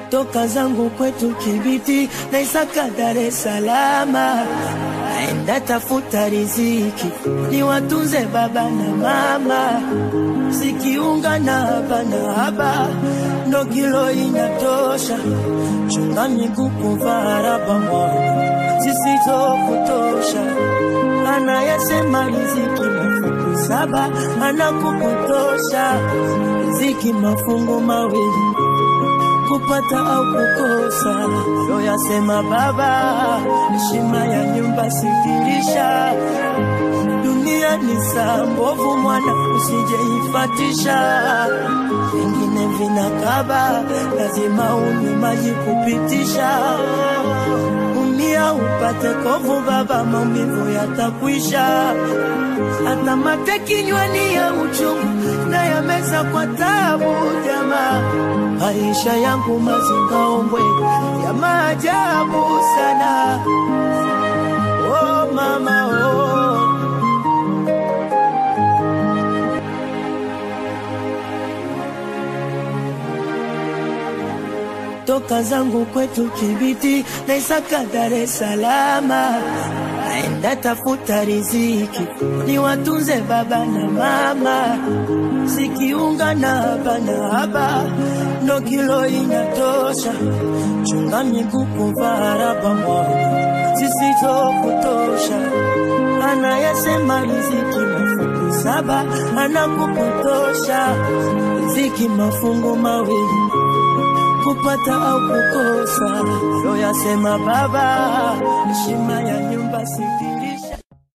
toka zangu kwetu Kibiti na Isaka Dar es Salaam, naenda tafuta riziki ni watunze baba na mama, sikiunga na haba na haba ndo kilo inatosha, chunga miguu kuvaa raba mwana zisizokutosha, anayesema riziki mafungu saba anakupotosha, riziki mafungu mawili kupata au kukosa, ndo yasema baba, heshima ya nyumba sikirisha. Dunia ni saa mbovu, mwana usijeifatisha, vingine vinakaba, lazima unywe maji kupitisha. Umia upate kovu, baba, maumivu yatakwisha. Hata mate kinywani ya uchungu na yameza kwa tabu, jamaa maisha yangu mazingaombwe ya maajabu sana. Oh mama oh. Toka zangu kwetu Kibiti na Isaka Dar es Salaam, naenda tafuta riziki ni watunze baba na mama, sikiunga na haba na haba ndo kilo inatosha, chunga miguu kuvaa raba mwana zisizokutosha, anayesema riziki mafungu saba anakupotosha, riziki mafungu mawili kupata au kukosa, ndo yasema baba, heshima ya nyumba siki